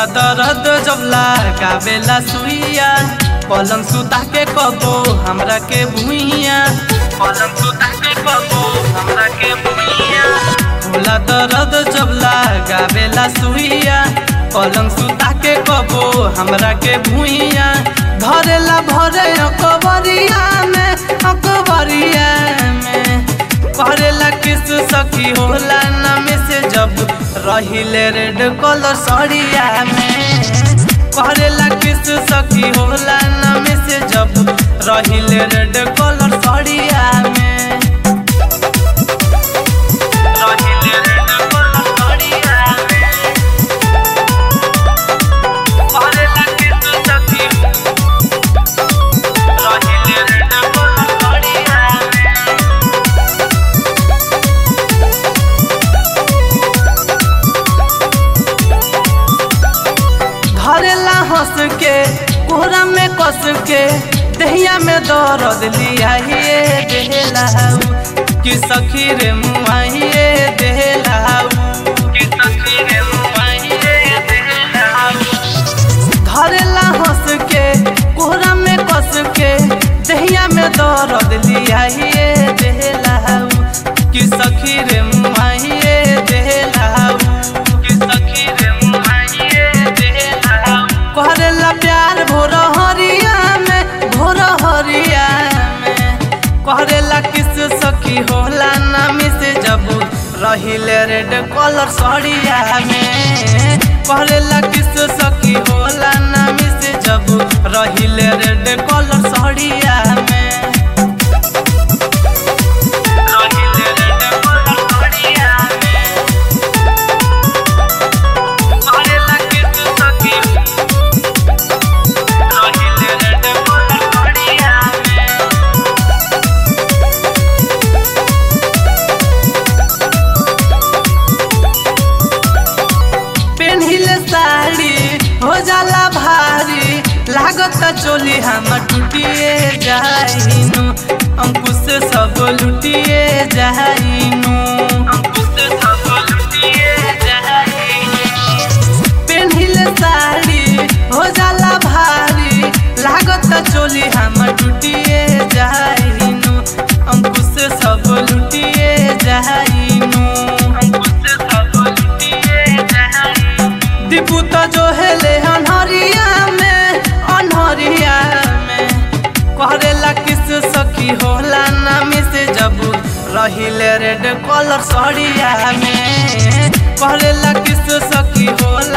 होला दर्द जब लगावेला सुइया पलंग सुता के कबो हमरा के भुइया पलंग सुता के कबो हमरा के भुइया होला दर्द जब लगावेला सुइया पलंग सुता के कबो हमरा के भुइया धरेला भरे अकबरिया में अकबरिया में करेला किस सखी होला नामे से जब रहिले रेड कलर सड़िया में करेला किस सखी होला नामे से जब रहिले रेड कलर सड़िया में रहिले रेड कलर सड़िया में करेला किस सखी रहिले रेड कलर सड़िया में धरेला हंस के कोहरा में कस के दहिया में दर्द लिया ये देहलाऊ कि सखी रे मुआइए देहलाऊ कि सखी रे मुआइए देहलाऊ धरेला हंस के कोहरा में कस के दहिया में दर्द लिया ये देहलाऊ कि सखी रे मुआइए देहलाऊ कि सखी रे मुआइए देहलाऊ करेला प्यार भोर हरिया में भोर हरिया में करेला किस सखी होला नामी से जब रहिले रेड कलर सड़िया में करेला किस सखी होला नामी से जब रहिले रेड कलर सड़िया में रहिले रेड कलर सड़िया में करेला किस सखी रहिले रेड कलर सड़िया में पेन्हिले साड़ी हो जाला भारी लागत चोली हम टूटिए जाइनु अंकुश से सब लुटिए जाइनु अंकुश से सब लुटिए जाइनु पेन्हिले साड़ी हो जाला भारी लागत चोली हम टूटिए जाइनु अंकुश से सब लुटिए जाइनु अंकुश से सब लुटिए जाइनु दीपू तो जो हेले अनहरिया में अनहरिया में करेला किस सखी होला नामी से जब रहिले रेड कलर सड़िया में करेला किस सखी होला